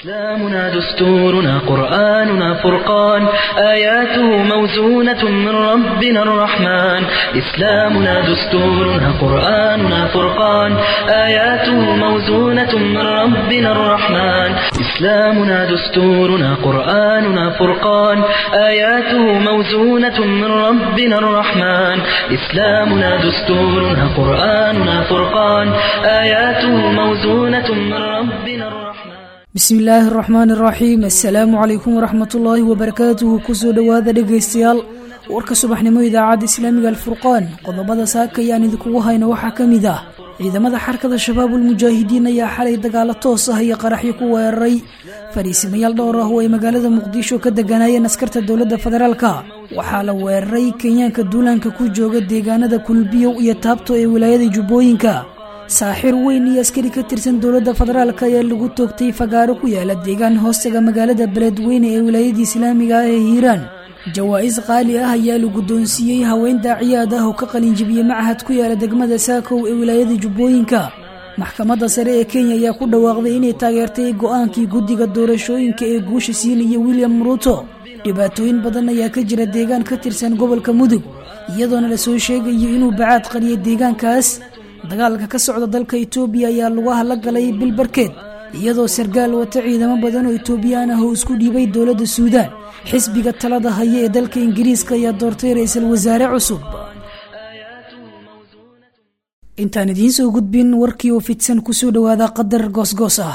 إسلامنا دستورنا قرآننا فرقان آياته موزونة من ربنا الرحمن إسلامنا دستورنا قرآننا فرقان آياته موزونة من ربنا الرحمن إسلامنا دستورنا قرآننا فرقان آياته موزونة من ربنا الرحمن إسلامنا دستورنا قرآننا فرقان آياته موزونة من ربنا الرحمن bismi illaahi araxmaani araxiim assalaamu calaykum waraxmat ullaahi wabarakaatuhu kusoo dhowaada dhegaystayaal warka subaxnimo idaacadda islaamiga alfurqaan qodobada saaka ayaan idinkugu hayno waxaa ka mid ah ciidamada xarkada shabaabul mujaahidiin ayaa xalay dagaalo toos ah iyo qaraxyo ku weeraray fariisimayaal dhowr ah oo ay magaalada muqdisho ka deganaayeen askarta dowladda federaalka waxaa la weeraray kenyaanka duulaanka ku jooga deegaanada kulbiyow iyo taabto ee wilaayada jubbooyinka saaxir weyn iyo askari ka tirsan dowladda federaalk ayaa lagu toogtay fagaaro ku yaala deegaan hoostaga magaalada beledweyne ee wilaayadii islaamiga ah ee hiiraan jawaa'is qaali ah ayaa la guddoonsiiyey haween daaciyaad ah oo ka qalinjibiyey machad ku yaala degmada saakow ee wilaayada jubbooyinka maxkamadda sare ee kenya ayaa ku dhawaaqday inay taageertay go-aankii guddiga doorashooyinka ee guusha siinaya william ruuto dhibaatooyin badan ayaa ka jira deegaan ka tirsan gobolka mudug iyadoona lasoo sheegayo inuu bacaad qariyay deegaankaas dagaalka ka socda dalka itoobiya ayaa lugaha la galay bil barkeed iyadoo sargaal wata ciidamo badan oo itoobiyaan ah oo isku dhiibay dowladda suudaan xisbiga talada haya ee dalka ingiriiska ayaa doortay ra-iisul wasaare cusub intaan idiin soo gudbin warkii oo fidsan kusoo dhowaada qadar goosgoos ah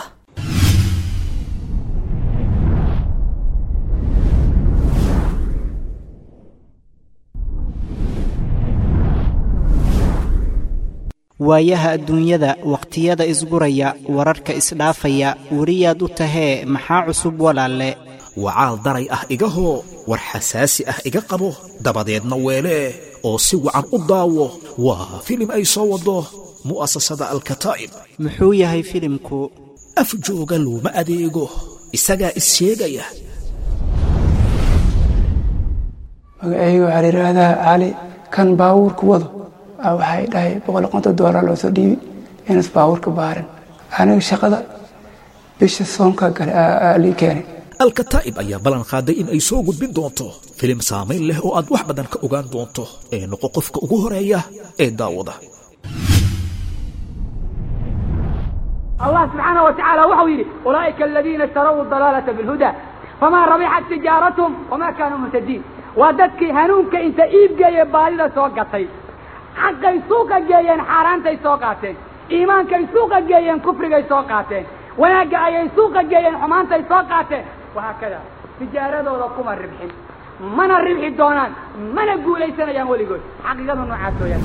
waayaha adduunyada wakhtiyada isguraya wararka isdhaafaya weriyaad u tahee maxaa cusub walaalle wacaal daray ah igahoo war xasaasi ah iga qabo dabadeedna weelee oo si wacan u daawo waa filim ay soo waddo mu'asasada alkataa'ib muxuu yahay filimku af jooga looma adeego isagaa is sheegaya magacayga waxaa la yidhaahdaa cali kan baawuurka wado waxay dhahay boqol konton doolar loo soo dhiibi inas baawurka baarin aniga shaqada bisha soonka gale lii keenay alkataa'ib ayaa ballan qaaday in ay soo gudbin doonto filim saamayn leh oo aad wax badan ka ogaan doonto ee noqo qofka ugu horeeya ee daawada allah subxaana wa tacaala waxau yidhi ulaa'ika aladiina ishtaraw dalaalata bilhuda famaa rabixat tijaaratum wamaa kaanuu muhtadiin waa dadkii hanuunka inta iibgeeye baadida soo gatay xaqay suuqa geeyeen xaaraantay soo qaateen iimaankay suuqa geeyeen kufrigay soo qaateen wanaagga ayay suuqa geeyeen xumaantay soo qaateen wahaakada tijaaradooda kuma ribxin mana ribxi doonaan mana guulaysanayaan weligood xaqiiqada noocaas weyaan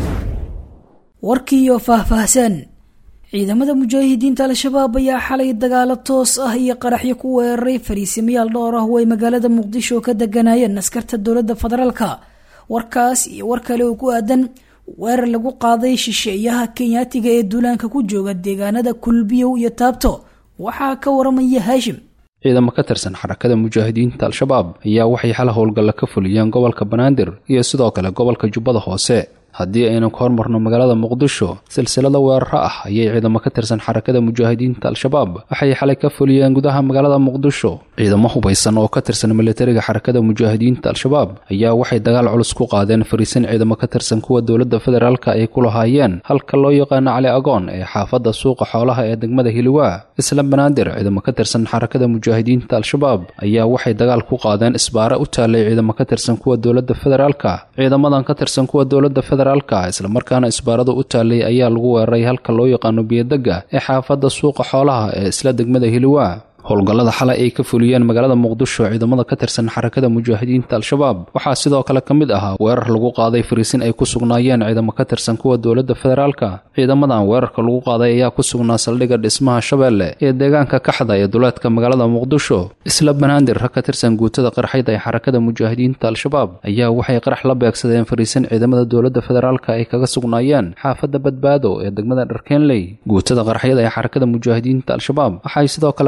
warkiiyo faahfaahsan ciidamada mujaahidiinta al-shabaab ayaa xalay dagaalo toos ah iyo qaraxyo ku weeraray fariisimayaal dhowr ah oo ay magaalada muqdisho ka deganaayeen askarta dowladda federaalka warkaas iyo war kale oo ku aadan weerar lagu qaaday shisheeyaha kenyaatiga ee duulaanka ku jooga deegaanada kulbiyow iyo taabto waxaa ka waramaya haashim ciidamo ka tirsan xarakada mujaahidiinta al-shabaab ayaa waxay xal howlgalla ka fuliyeen gobolka banaadir iyo sidoo kale gobolka jubbada hoose haddii aynu ka hormarno magaalada muqdisho silsilada weeraro ah ayay ciidamo ka tirsan xarakada mujaahidiinta al-shabaab waxay xalay ka fuliyeen gudaha magaalada muqdisho ciidamo hubaysan oo ka tirsan militariga xarakada mujaahidiinta al-shabaab ayaa waxay dagaal culus ku qaadeen fariisin ciidamo ka tirsan kuwa dowladda federaalka ay ku lahaayeen halka loo yaqaano cali agoon ee xaafadda suuqa xoolaha ee degmada hiliwaa isla banaadir ciidamo ka tirsan xarakada mujaahidiinta al-shabaab ayaa waxay dagaal ku qaadeen isbaare u taallay ciidamo ka tirsan kuwa dowladda federaalka ciidamadan ka tirsan kuwa dowladda islamarkaana isbaarada u taallay ayaa lagu weeraray halka loo yaqaano biyodegga ee xaafadda suuqa xoolaha ee isla degmada hiliwaa howlgallada xalay ay ka fuliyeen magaalada muqdisho ciidamada ka tirsan xarakada mujaahidiinta al-shabaab waxaa sidoo kale ka mid ahaa weerar lagu qaaday fariisin ay ku sugnaayeen ciidamo ka tirsan kuwa dowladda federaalka ciidamadan weerarka lagu qaaday ayaa ku sugnaa saldhigga dhismaha shabeelle ee deegaanka kaxda ee duleedka magaalada muqdisho isla banaadir rag ka tirsan guutada qarxayda ee xarakada mujaahidiinta al-shabaab ayaa waxay qarax la beegsadeen fariisin ciidamada dowladda federaalka ay kaga sugnaayeen xaafadda badbaado ee degmada dharkeenley guutada qarxyada ee xarakada mujaahidiinta al-shabaab waxay sidoo kale qarax la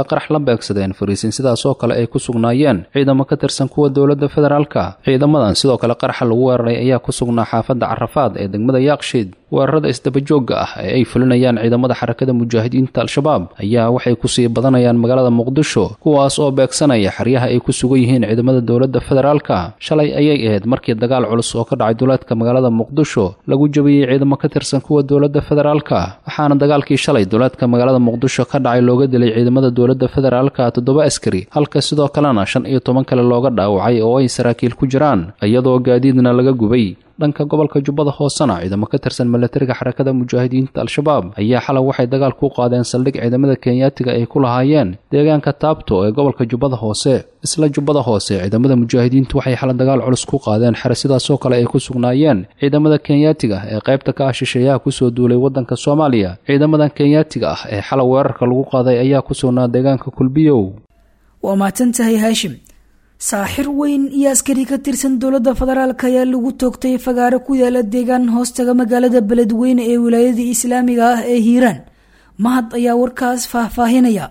beegsadeen fariisin sidaas oo kale ay ku sugnaayeen ciidamo ka tirsan kuwa dowladda federaalka ciidamadan sidoo kale qaraxa lagu weeraray ayaa ku sugnaa xaafadda carafaad ee degmada yaaqshiid weerarada isdabajoogga ah ee ay fulinayaan ciidamada xarakada mujaahidiinta al-shabaab ayaa waxay kusii badanayaan magaalada muqdisho kuwaas oo beegsanaya xeryaha ay ku sugan yihiin ciidamada dowladda federaalka shalay ayay ahayd markii dagaal culus oo ka dhacay duleedka magaalada muqdisho lagu jabiyey ciidamo ka tirsan kuwa dowladda federaalka waxaana dagaalkii shalay duleedka magaalada muqdisho ka dhacay looga dilay ciidamada dowladda federaalka toddoba askari halka sidoo kalena shan iyo toban kale looga dhaawacay oo ay saraakiil ku jiraan iyadoo gaadiidna laga gubay dhanka gobolka jubbada hoosena ciidamo ka tirsan milatariga xarakada mujaahidiinta al-shabaab ayaa xalay waxay dagaal ku qaadeen saldhig ciidamada kenyaatiga ay ku lahaayeen deegaanka taabto ee gobolka jubbada hoose isla jubbada hoose ciidamada mujaahidiintu waxay xalay dagaal culus ku qaadeen xere sidaasoo kale ay ku sugnaayeen ciidamada kenyaatiga ee qaybta ka ah shisheeyaha kusoo duulay waddanka soomaaliya ciidamadan kenyaatiga ah ee xalay weerarka lagu qaaday ayaa ku sugnaa deegaanka kulbiyow waa mahadsantahay haashim saaxir weyn iyo askari ka tirsan dowladda federaalk ayaa lagu toogtay fagaaro ku yaala deegaan hoostaga magaalada beledweyne ee wilaayada islaamiga ah ee hiiraan mahad ayaa warkaas faahfaahinaya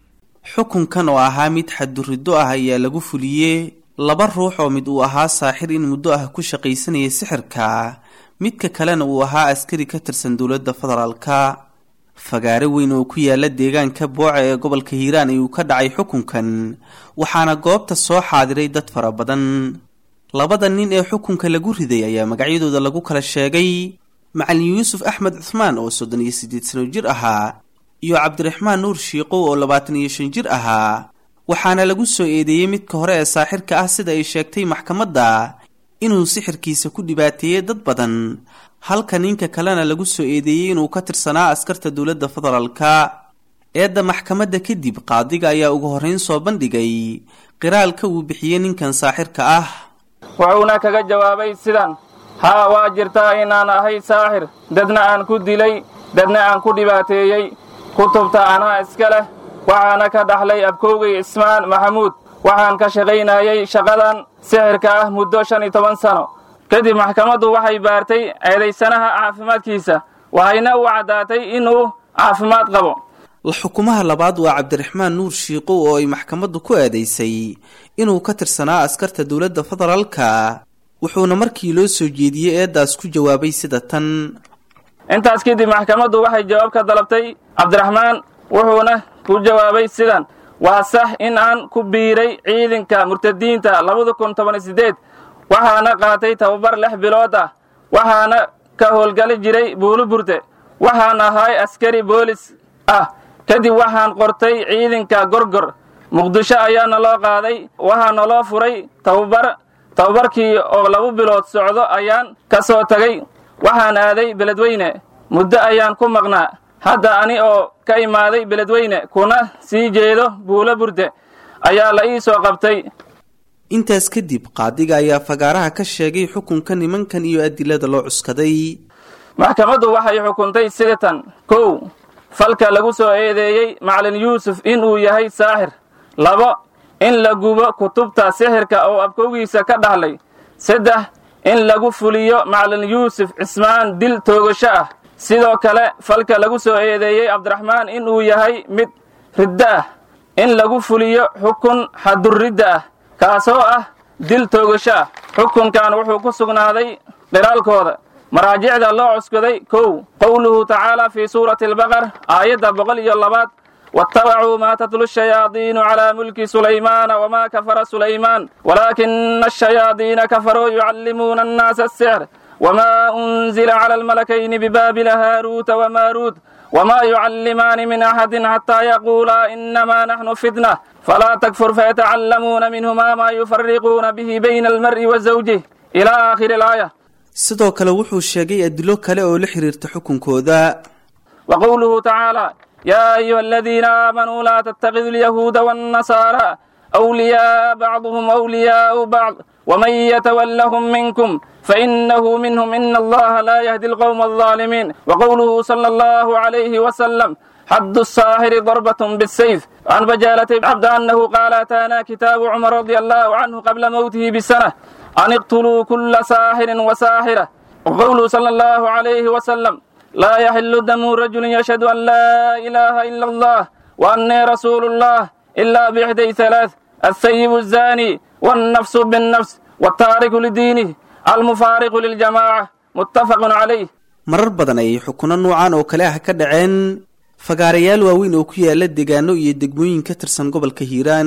xukunkan oo ahaa mid xadduriddo ah ayaa lagu fuliyey laba ruux oo mid uu ahaa saaxir in muddo ah ku shaqaysanayay sixirka midka kalena uu ahaa askari ka tirsan dowladda federaalka fagaare weyn oo ku yaala deegaanka booca ee gobolka hiiraan ayuu ka dhacay xukunkan waxaana goobta soo xaadiray dad fara badan labada nin ee xukunka lagu riday ayaa magacyadooda lagu kala sheegay macalin yuusuf axmed cuhmaan oo soddon iyo siddeed sano jir ahaa iyo cabdiraxmaan nuur shiiqow oo labaatan iyo shan jir ahaa waxaana lagu soo eedeeyey midka hore ee saaxirka ah sida ay sheegtay maxkamadda inuu sixirkiisa ku dhibaateeyey dad badan halka ninka kalena lagu soo eedeeyey inuu ka tirsanaa askarta dowladda federaalka eedda maxkamadda kadib qaadiga ayaa ugu horrayn soo bandhigay qiraalka uu bixiyey ninkan saaxirka ah wuxuuna kaga jawaabay sidan haa waa jirtaa inaan ahay saaxir dadna aan ku dilay dadna aan ku dhibaateeyey kutubta anaa iska leh waxaana ka dhaxlay abkoogay ismaan maxamuud waxaan ka shaqaynayay shaqadan sixirka ah muddo shan iyo toban sano kadib maxkamaddu waxay baartay eedaysanaha caafimaadkiisa waxayna u caddaatay inuu caafimaad qabo xukumaha labaad waa cabdiraxmaan nuur shiiqow oo ay maxkamaddu ku eedaysay inuu ka tirsanaa askarta dowladda federaalka wuxuuna markii loo soo jeediyey eeddaas ku jawaabay sida tan intaas kadib maxkamaddu waxay jawaab ka dalabtay cabdiraxmaan wuxuuna ku jawaabay sidan waa sax in aan ku biiray ciidanka murtadiinta labada kun toban iyo siddeed waxaana qaatay tababar lix bilood ah waxaana ka howlgali jiray buuluburte waxaan ahay askari boolis ah kadib waxaan qortay ciidanka gorgor muqdisho ayaana loo qaaday waxaana loo furay tababar tababarkii oo laba bilood socdo ayaan ka soo tagay waxaan aaday beledweyne muddo ayaan ku maqnaa hadda ani oo ka imaaday beledweyne kuna sii jeedo buulo burde ayaa la ii soo qabtay intaas kadib qaadiga ayaa fagaaraha ka sheegay xukunka nimankan iyo adilada loo cuskaday maxkamaddu waxay xukuntay sidatan kow falka lagu soo eedeeyey macalin yuusuf inuu yahay saaxir labo in la gubo kutubta sixirka oo abkowgiisa ka dhahlay saddex in lagu fuliyo macalin yuusuf cismaan dil toogasho ah sidoo kale falka lagu soo eedeeyey cabdiraxmaan inuu yahay mid riddo ah in lagu fuliyo xukun xadurridda ah kaasoo ah dil toogasho ah xukunkan wuxuu ku sugnaaday dhiraalkooda maraajicda loo cuskaday kow qowluhu tacaala fii suurati albaqar aayadda boqol iyo labaad waattabacuu maa tatlu shayaadiinu calaa mulki sulaymaana wamaa kafara sulaymaan walaakina ashayaadiina kafaruu yucallimuuna annaasa asixr وما أنزل على الملكين ببابل هاروت وماروت وما يعلمان من أحد حتى يقولا إنما نحن فتنة فلا تكفر فيتعلمون منهما ما يفرقون به بين المرء وزوجه إلى آخر الآية sidoo kale wuxuu sheegay adilo kale oo la xiriirta xukunkooda وقوله تعالى يا أيها الذين آمنوا لا تتخذوا اليهود والنصارى أولياء بعضهم أولياء بعض ومن يتولهم منكم فإنه منهم إن الله لا يهدي القوم الظالمين وقوله صلى الله عليه وسلم حد الساهر ضربة بالسيف عن بجالة عبد أنه قال أتانا كتاب عمر رضي الله عنه قبل موته بسنة أن اقتلوا كل ساهر وساهرة وقوله صلى الله عليه وسلم لا يحل دم رجل يشهد أن لا إله إلا الله وأني رسول الله إلا بإحدى ثلاث السيب الزاني والنفس بالنفس والتارك لدينه المفارق للجماعة متفق عليه marar badan ayay xukuno noocan oo kale ah ka dhaceen fagaarayaal waaweyn oo ku yaala deegaano iyo degmooyin ka tirsan gobolka hiiraan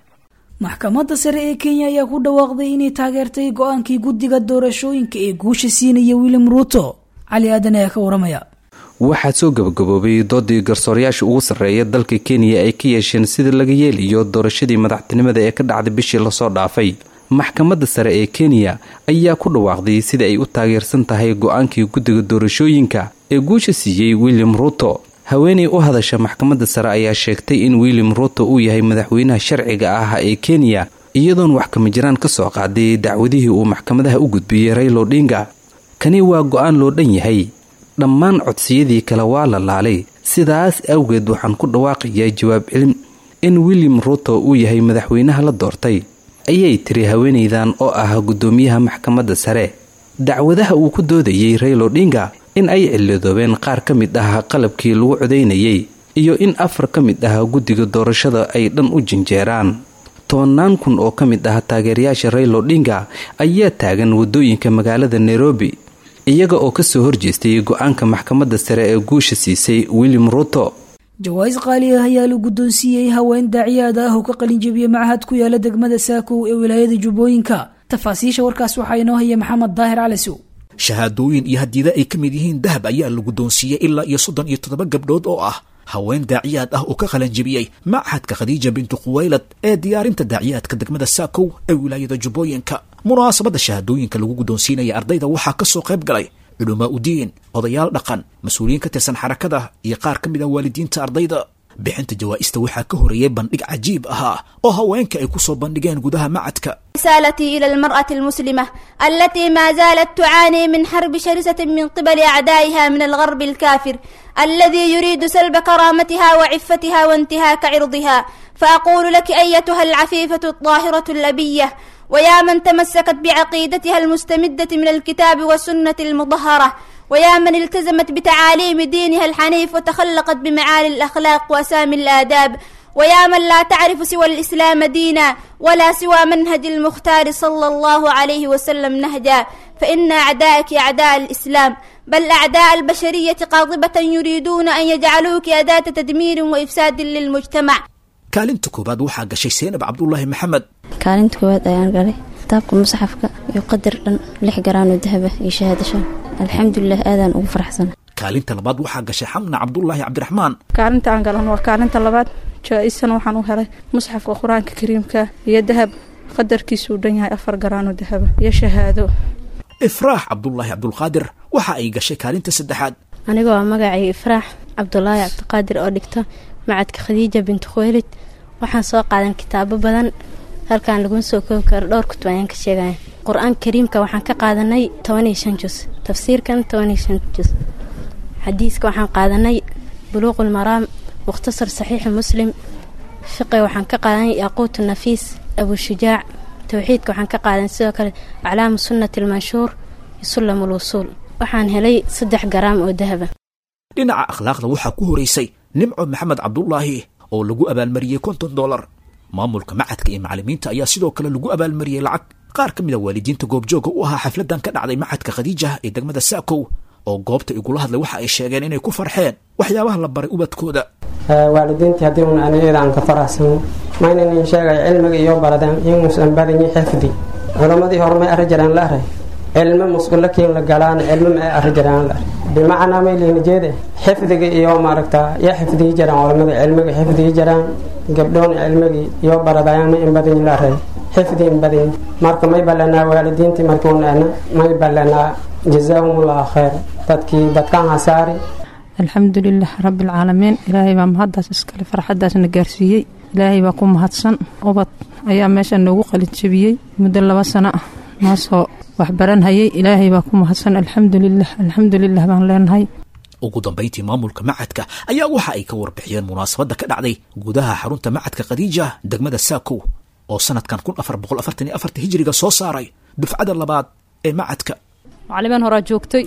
maxkamadda sare ee kenya ayaa ku dhawaaqday inay taageertay go-aankii guddiga doorashooyinka ee guusha siinaya william ruuto cali aadan ayaa ka waramaya waxaa soo gabagaboobay doodii garsoorayaasha ugu sarreeya dalka kenya ay ka yeesheen sida laga yeelayo doorashadii madaxtinimada ee ka dhacday bishii lasoo dhaafay maxkamadda sare ee kenya ayaa ku dhawaaqday sida ay u taageersan tahay go-aankii guddiga doorashooyinka ee guusha siiyey william ruuto haweeney u hadasha maxkamadda sare ayaa sheegtay in william ruuto uu yahay madaxweynaha sharciga ah ee kenya iyadoon wax kama jiraan ka soo qaaday dacwadihii uu maxkamadaha u gudbiyey raylo dhinga kani waa go-aan loo dhan yahay dhammaan codsiyadii kale waa la laalay sidaas awgeed waxaan ku dhawaaqayaa jawaab celin in william ruuto uu yahay madaxweynaha la doortay ayay tiri haweenaydan oo ah guddoomiyaha maxkamadda sare dacwadaha uu ku doodayey raylo dhinga in ay cilidoobeen qaar ka mid ah qalabkii lagu codaynayay iyo in afar ka mid ah guddiga doorashada ay dhan u jinjeeraan tobanaan kun oo ka mid ah taageerayaasha raylo dhinga ayaa taagan waddooyinka magaalada nairobi iyaga oo kasoo horjeestay go-aanka maxkamadda sare ee guusha siisay william ruuto jawaais qaali ah ayaa la guddoonsiiyey haween daaciyaad ah oo ka qalinjabiyey macahad ku yaala degmada saakow ee wilaayada jubbooyinka tafaasiisha warkaas waxaa inoo haya maxamed daahir calisow shahaadooyin iyo hadiida ay ka mid yihiin dahab ayaa la guddoonsiiyey ilaa iyo soddon iyo toddoba gabdhood oo ah haween daaciyaad ah oo ka qalanjabiyey machadka khadiija bintu khuwaylad ee diyaarinta daaciyaadka degmada saakow ee wilaayada jubbooyinka munaasabadda shahaadooyinka lagu guddoonsiinaya ardayda waxaa ka soo qayb galay culumaa udiin odayaal dhaqan mas-uuliyiin ka tirsan xarakada iyo qaar ka mid ah waalidiinta ardayda bixinta jawaa'ista waxaa ka horeeyey bandhig cajiib ahaa oo haweenka ay ku soo bandhigeen gudaha macadka رسالتي إلى المرأة المسلمة التي ما زالت تعاني من حرب شرسة من قبل أعدائها من الغرب الكافر الذي يريد سلب كرامتها وعفتها وانتهاك عرضها فأقول لك أيتها العفيفة الطاهرة الأبية ويا من تمسكت بعقيدتها المستمدة من الكتاب والسنة المطهرة ويا من التزمت بتعاليم دينها الحنيف وتخلقت بمعالي الأخلاق وأسامي الآداب ويا من لا تعرف سوى الإسلام دينا ولا سوى منهج المختار صلى الله عليه وسلم نهجا فإن أعدائك أعداء الإسلام بل أعداء البشرية قاطبة يريدون أن يجعلوك أداة تدمير وإفساد للمجتمع kaalinta koowaad waxaa gashay seenab cabdulaahi maxamed kaalinta koowaad ayaan galay kitaabka musaxafka iyo qadar dhan lix garaanoo dahaba iyo shahaadasha alxamdulilah aadaan ugu faraxsana kaalinta labaad waxaa gashay xamna cabdulaahi cabdiraxmaan kaalinta aan galan waa kaalinta labaad jaa-isana waxaan u helay musxafka qur-aanka kariimka iyo dahab qadarkiisuu dhan yahay afar garaanoo dahaba iyo shahaado ifraax cabdulaahi cabdulqaadir waxa ay gashay kaalinta saddexaad aniga waa magacay ifraax cabdulaahi cabdiqaadir oo dhigta macadka khadiija bintu khuwaylid waxaan soo qaadan kitaabo badan halkaan laguma soo koobi karo dhowr kutub ayaan ka sheegaya qur-aanka kariimka waxaan ka qaadanay toban iyo shan jus tafsiirkan toban iyo shan jus xadiiska waxaan qaadanay buluuqul maraam mukhtasar saxiixi muslim fiqi waxaan ka qaadanay yaquutu nafiis abushujaac towxiidka waxaan ka qaadanay sidoo kale aclaamu sunnati almanshuur iyo sullam ulwusuul waxaan helay saddex garaam oo dahaba dhinaca akhlaaqda waxaa ku horeysay nimco maxamed cabdulaahi oo lagu abaalmariyey konton dolar maamulka macadka iyo macalimiinta ayaa sidoo kale lagu abaalmariyey lacag qaar ka mid a waalidiinta goobjooga u ahaa xafladan ka dhacday macadka khadiija ee degmada saakow oo goobta igula hadlay waxa ay sheegeen inay ku farxeen waxyaabaha la baray ubadkooda waalidiintii haddii un anigeeda aan ka faraxsano maynanin sheegay cilmiga iyo baradeen inuusan barinyi xifdi culammadii hore may arri jiraan la aray cilmo musqulakiin la galaan cilmo ma arri jiraan la aray bimacnaa may liina jeede xifdiga iyo maaragta ya xifdiyi jiraan culamada cilmiga xifdiyi jiraan gabdhoon cilmigii iyo baradayaan ma in badanyi la aray xifdi in badanyi marka may ballanaa waalidiintii markuunana may ballanaa jazaahumullahu khayr dadkii dadkaan hasaari alxamdulilah rabbialcaalamiin ilaahay baa mahaddaas iskale farxaddaasna gaarsiiyey ilaahay baa ku mahadsan ubad ayaa meesha noogu qalinjabiyey muddo laba sano ah noo soo waxbaranhayay ilaahay baa ku mahadsan alxamdulilah alxamdulilah baan leenahay ugu dambayntii maamulka macadka ayaa waxa ay ka warbixiyeen munaasabadda ka dhacday gudaha xarunta macadka khadiija degmada saakow oo sanadkan kun afar boqol afartan iyo afarta hijiriga soo saaray dufcada labaad ee macadka macalimaan horaa joogtay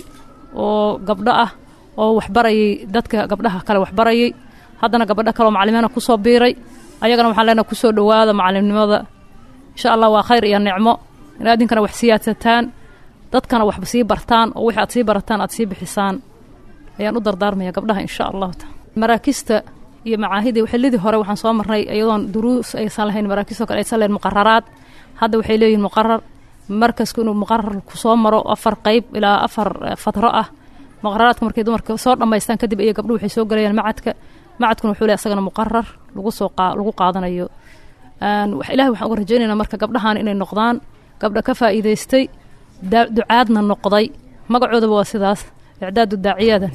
oo gabdho ah oo waxbarayay dadka gabdhaha kale waxbarayay haddana gabadho kaleoo macalimiina kusoo biiray ayagana waxaan leenahay kusoo dhowaada macalimnimada insha allah waa khayr iyo nicmo in adinkana wax siyaadsataan dadkana waxba sii bartaan oo wixii aad sii barataan aad sii bixisaan ayaan u dardaarmaya gabdhaha insha allahu taala maraakista iyo macaahidii xillidii hore waxaan soo marnay iyadoon duruus aysan lahayn maraakisto kale aysan lahayn muqararaad hadda waxay leeyihin muqarar markasku inuu muqarar kusoo maro afar qeyb ilaa afar fatro ah muqararaadka markay dumarka soo dhammaystaan kadib iyo gabdhuhu waxay soo galayaan macadka macadkuna wuxuu leeyahay asagana muqarar lagu soo lagu qaadanayo ilahi waxaan uga rajaynaynaa marka gabdhahan inay noqdaan gabdha ka faa'iidaystay ducaadna noqday magacoodaba waa sidaas icdaadu daaciyadan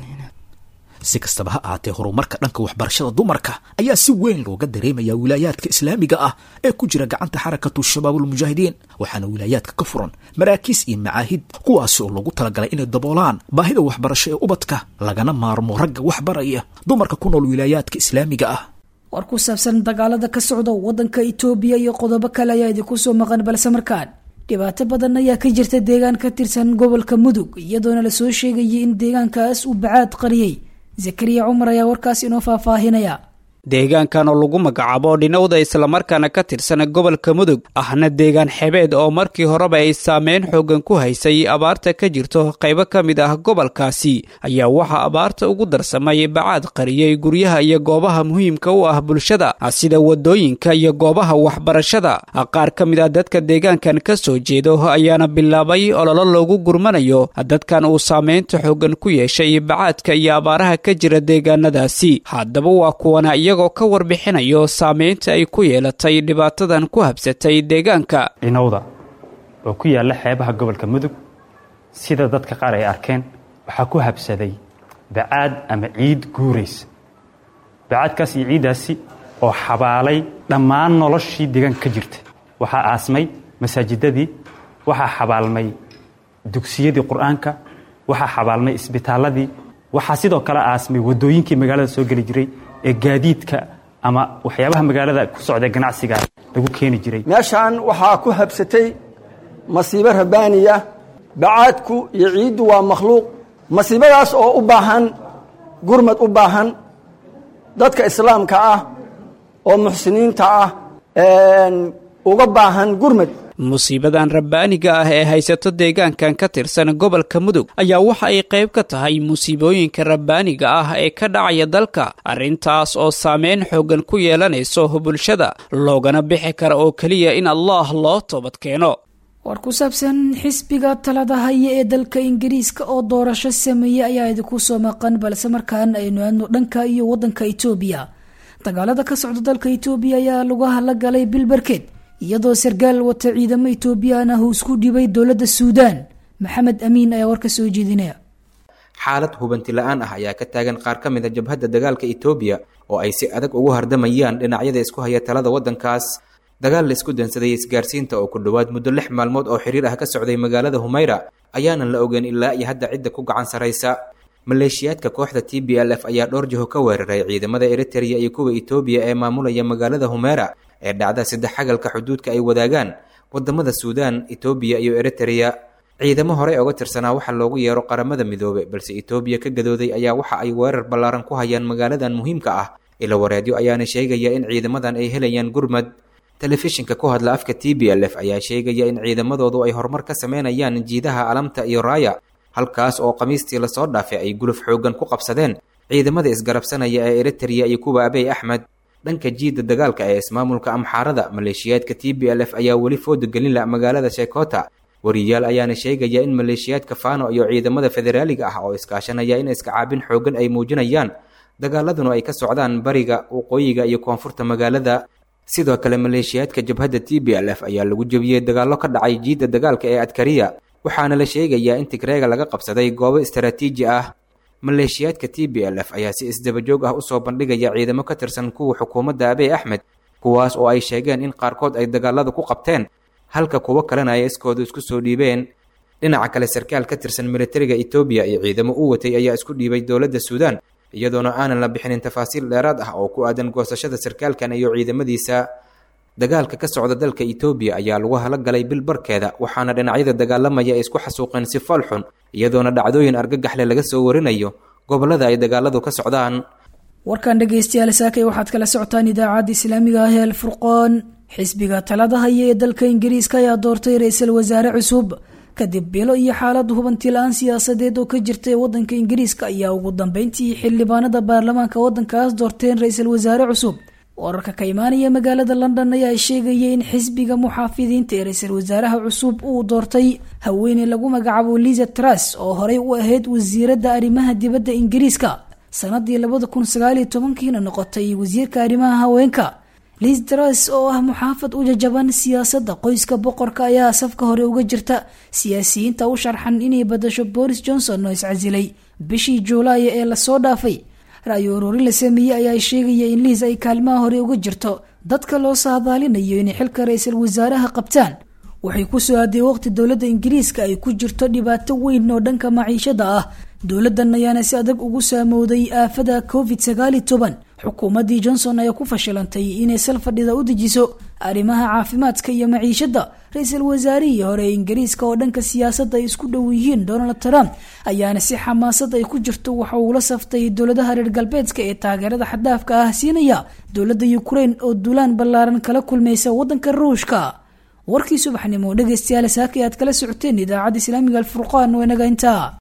si kastaba ha ahaatee horumarka dhanka waxbarashada dumarka ayaa si weyn looga dareemayaa wilaayaadka islaamiga ah ee ku jira gacanta xarakatu shabaabulmujaahidiin waxaana wilaayaadka ka furan maraakiis iyo macaahid kuwaasi oo loogu talagalay inay daboolaan baahida waxbarasho ee ubadka lagana maarmo ragga waxbaraya dumarka ku nool wilaayaadka islaamiga ah war ku saabsan dagaalada ka socda waddanka itoobiya iyo qodobo kale ayaa idinku soo maqan balse markaan dhibaato badan ayaa ka jirta deegaan ka tirsan gobolka mudug iyadoona lasoo sheegayay in deegaankaas uu bacaad qariyey zakariya cumar ayaa warkaas inoo faahfaahinaya deegaankan oo lagu magacaabo dhinowda islamarkaana ka tirsan gobolka mudug ahna deegaan xebeed oo markii horeba ay saameyn xoogan ku haysay abaarta ka jirto qaybo ka mid ah gobolkaasi ayaa waxaa abaarta ugu darsamay bacaad qariyey guryaha iyo goobaha muhiimka u ah bulshada sida wadooyinka iyo goobaha waxbarashada qaar ka mid ah dadka deegaankan ka soo jeedo ayaana bilaabay ololo loogu gurmanayo dadkan uu saameynta xoogan ku yeeshay bacaadka iyo abaaraha ka jira deegaanadaasi haddaba waa kuwana iyagoo ka warbixinayo saameynta ay ku yeelatay dhibaatadan ku habsatay deegaanka dhinowda oo ku yaalla xeebaha gobolka mudug sida dadka qaar ay arkeen waxaa ku habsaday bacaad ama ciid guuraysa bacaadkaas iyo ciiddaasi oo xabaalay dhammaan noloshii deegaanka ka jirta waxaa aasmay masaajidadii waxaa xabaalmay dugsiyadii qur-aanka waxaa xabaalmay isbitaalladii waxaa sidoo kale aasmay waddooyinkii magaalada soo geli jiray ee gaadiidka ama waxyaabaha magaalada ku socda ganacsiga lagu keeni jiray meeshaan waxaa ku habsatay masiibo rabbaaniya bacaadku iyo ciiddu waa makhluuq masiibadaas oo u baahan gurmad u baahan dadka islaamka ah oo muxsiniinta ah uga baahan gurmad musiibadan rabbaaniga ah ee haysato deegaankan ka tirsan gobolka mudug ayaa waxa ay qayb ka tahay musiibooyinka rabbaaniga ah ee ka dhacaya dalka arrintaas oo saameyn xoogan ku yeelanayso bulshada loogana bixi kara oo keliya in allah loo toobad keeno war ku saabsan xisbiga talada haya ee dalka ingiriiska oo doorasho sameeyey ayaa idinku soo maqan balse markaan aynu aadno dhanka iyo waddanka itoobiya dagaalada ka socda dalka itoobiya ayaa lugaha la galay bil barkeed iyadoo sarkaal wata ciidamo itoobiyaan ah uu isku dhibay dowladda suudaan maxamed amiin ayaa warka soo jeedinaya xaalad hubanti la-aan ah ayaa ka taagan qaar ka mid a jabhadda dagaalka itoobiya oo ay si adag ugu hardamayaan dhinacyada isku haya talada waddankaas dagaal la isku dansaday isgaarsiinta oo ku dhowaad muddo lix maalmood oo xiriir ah ka socday magaalada humayra ayaanan la ogeyn ilaa iyo hadda cidda ku gacan saraysa maleeshiyaadka kooxda t b l f ayaa dhowr jiho ka weeraray ciidamada eritrea iyo kuwa itoobiya ee maamulaya magaalada humeera ee dhacda saddex xagalka xuduudka ay wadaagaan wadamada suudaan itoobiya iyo eritrea ciidamo horey oga tirsanaa waxaa loogu yeero qaramada midoobe balse itoobiya ka gadooday ayaa waxa ay weerar ballaaran ku hayaan magaaladan muhiimka ah ila wareedyo ayaana sheegaya in ciidamadan ay helayaan gurmad telefishinka ku hadla afka t b l f ayaa sheegaya in ciidamadoodu ay horumar ka sameynayaan jiidaha alamta iyo raaya halkaas oo khamiistii lasoo dhaafay ay guluf xooggan ku qabsadeen ciidamada isgarabsanaya ee eritrea iyo kuwa abey axmed dhanka jiidda dagaalka ee ismaamulka amxaarada maleeshiyaadka t b l f ayaa weli fooda gelinla magaalada sheekota wariyaal ayaana sheegaya in maleeshiyaadka fano iyo ciidamada federaaliga ah oo iskaashanaya in iskacaabin xooggan ay muujinayaan dagaaladuna ay ka socdaan bariga waqooyiga iyo koonfurta magaalada sidoo kale maleeshiyaadka jabhadda t b l f ayaa lagu jebiyey dagaallo ka dhacay jiidda dagaalka ee adkariya waxaana la sheegayaa in tigreega laga qabsaday goobo istaraatiiji ah maleeshiyaadka t b l f ayaa si isdabajoog ah usoo bandhigaya ciidamo ka tirsan kuwa xukuumadda abey axmed kuwaas oo ay sheegeen in qaarkood ay dagaalada ku qabteen halka kuwo kalena ay iskooda isku soo dhiibeen dhinaca kale sarkaal ka tirsan militariga etoobiya iyo ciidamo u watay ayaa isku dhiibay dowladda suudaan iyadoona aanan la bixinin tafaasiil dheeraad ah oo ku aadan goosashada sarkaalkan iyo ciidamadiisa dagaalka ka socda dalka etoobiya ayaa lagu hala galay bil barkeeda waxaana dhinacyada dagaalamaya ay isku xasuuqeen si fal xun iyadoona dhacdooyin argagaxle laga soo warinayo gobollada ay dagaaladu ka socdaan warkan dhegaystayaal saakay waxaad kala socotaan idaacadda islaamiga ah ee alfurqoon xisbiga talada haya ee dalka ingiriiska ayaa doortay ra-iisul wasaare cusub kadib bilo iyo xaalad hubanti la-aan siyaasadeed oo ka jirta ee wadanka ingiriiska ayaa ugu dambeyntii xildhibaanada baarlamaanka wadankaas doorteen ra-iisul wasaare cusub wararka ka imaanaya magaalada london ayaa sheegaya in xisbiga muxaafidiinta ee ra-iisul wasaaraha cusub uu doortay haweeney lagu magacaabo liza tras oo horey u ahayd wasiiradda arrimaha dibadda ingiriiska sanadii labada kun sagaaliyo tobankiina noqotay wasiirka arrimaha haweenka liz tras oo ah muxaafad u jajaban siyaasadda qoyska boqorka ayaa safka hore uga jirta siyaasiyiinta u sharxan inay badasho boris johnson oo iscasilay bishii juulaaya ee lasoo dhaafay ra-yo ururin la sameeyey ayaa sheegaya in liis ay kaalmaha hore uga jirto dadka loo saadaalinayo inay xilka ra-iisul wasaaraha qabtaan waxay ku soo aaday waqti dowladda ingiriiska ay ku jirto dhibaato weyn oo dhanka maciishada ah dowladan ayaana si adag ugu saamowday aafada covid sagaali toban xukuumaddii johnson ayaa ku fashilantay inay sal fadhida u dejiso arrimaha caafimaadka iyo maciishada ra-iisul wasaarihii hore ee ingiriiska oo dhanka siyaasadda ay isku dhow yihiin donald trump ayaana si xamaasad ay ku jirto waxa uu la saftay dowladaha reer galbeedka ee taageerada xadaafka ah siinaya dowladda ukraine oo duulaan ballaaran kala kulmaysa wadanka ruushka warkii subaxnimo dhegaystayaal saaka aad kala socoteen idaacadda islaamiga alfurqaan waa inaga intaa